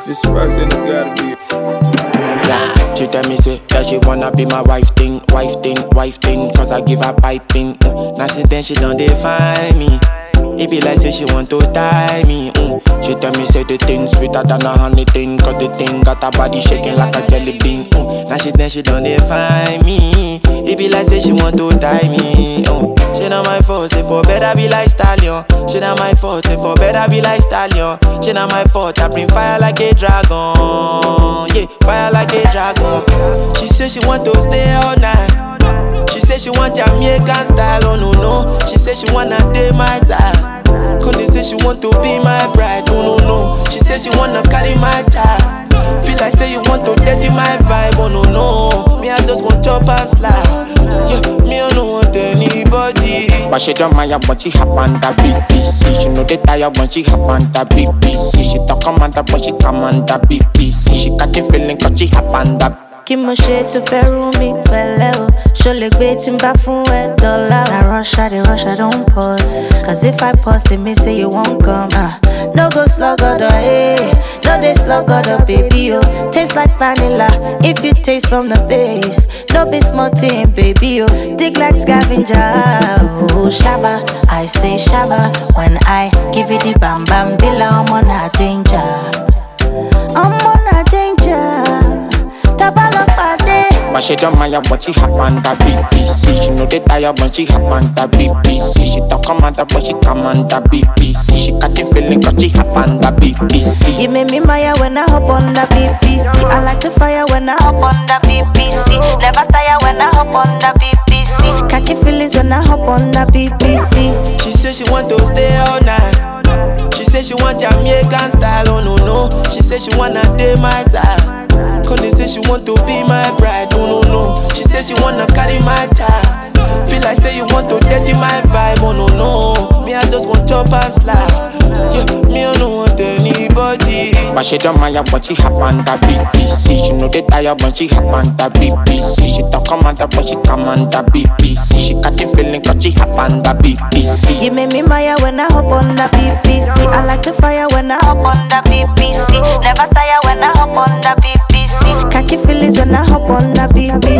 it's sparks, then it's gotta be. Yeah, she tell me say that she wanna be my wife thing, wife thing, wife thing. Cause I give her piping. Mm. Now since then she done define me. It be like say she want to tie me. Mm. She tell me say the thing sweeter than a honey thing. Cause the thing got her body shaking like a jelly bean. Mm. Now she then she done define me. It be like say she want to tie me. Mm. She not my fault, say for better be like stallion. She not my fault, say for better be like stallion. She not my fault, I bring fire like a dragon. Yeah, fire like a dragon. She say she want to stay all night. She say she want Jamaican style, oh no no. She say she wanna date my side. Conde say she want to be my bride, oh no no. She say she wanna carry my child. Feel like say you want to dirty my vibe, oh no no. Me I just want chop and slide. Yeah, me I don't want anybody. But she don't mind when she hop on the BBC. She know they tired when she hop on the BBC. She talk commander but she command the BBC. She got the feeling cause she hop on the kí mo ṣe tó fẹ́ rú mi pẹ̀lẹ́ o ṣo lè gbé tí n bá fún ẹ dọ́là o. na rush i dey rush i don pause cause if i pause it mean say you wan come. Uh, no go sluggodo eh no dey sluggodo baby o taste like vanilla if you taste from the base no be small thing baby o dig like scavenger o shaba i say shaba when i give you the bam bam bila ọmọ na danger ọmọ na danger. But she don't mind when she hop on the BBC. She know they tired when she hop on the BBC. She talk commander but she command the BBC. She got the feeling cause she hop on the BBC. You make me maya when I hop on the BBC. I like the fire when I hop on the BBC. Never tire when I hop on the BBC. Catchy feelings when I hop on the BBC. She say she want to stay all night. She say she want Jamaican style, oh no no. She say she wanna date my side. Cause they say she want to be my bride, oh no no. She say she wanna carry my child. Feel like say you want to dirty my vibe, oh no no. Me I just want chop and slide. Yeah, me I don't want anybody. But she don't mind when she hop on the BBC. She know they tired when she hop on the BBC. She talk commander but she command the BBC. She got the feeling cause she hop on the BBC. You make me maya when I hop on the BBC. I like the fire when I hop on the BBC. Never tire when I hop on the BBC. Catchy feelings when I hop on the BBC.